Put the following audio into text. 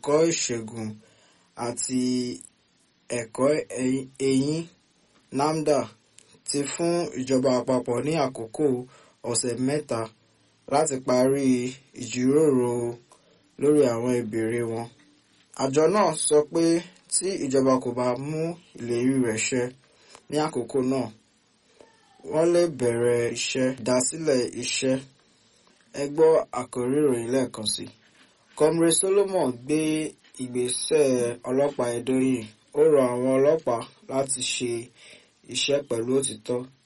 ẹ̀kọ́ ìṣègùn àti ẹ̀kọ́ eyín NAFDA ti fún ìjọba àpapọ̀ ní àkókò ọ̀sẹ̀ mẹ́ta láti parí ìjíròrò lórí àwọn ìbéèrè wọn. àjọ náà sọ pé tí ìjọba kò bá mú ìlérí rẹ̀ ṣẹ ní àkókò náà wọ́n lè bẹ̀rẹ̀ iṣẹ́ ìdásílẹ̀ iṣẹ́ ẹ gbọ́ àkórí ìròyìn lẹ́ẹ̀kan sí. Comrade Solomon gbé ìgbésẹ̀ ọlọ́pàá Edo yìí ó rọ àwọn ọlọ́pàá láti ṣe iṣẹ́ pẹ̀lú òtítọ́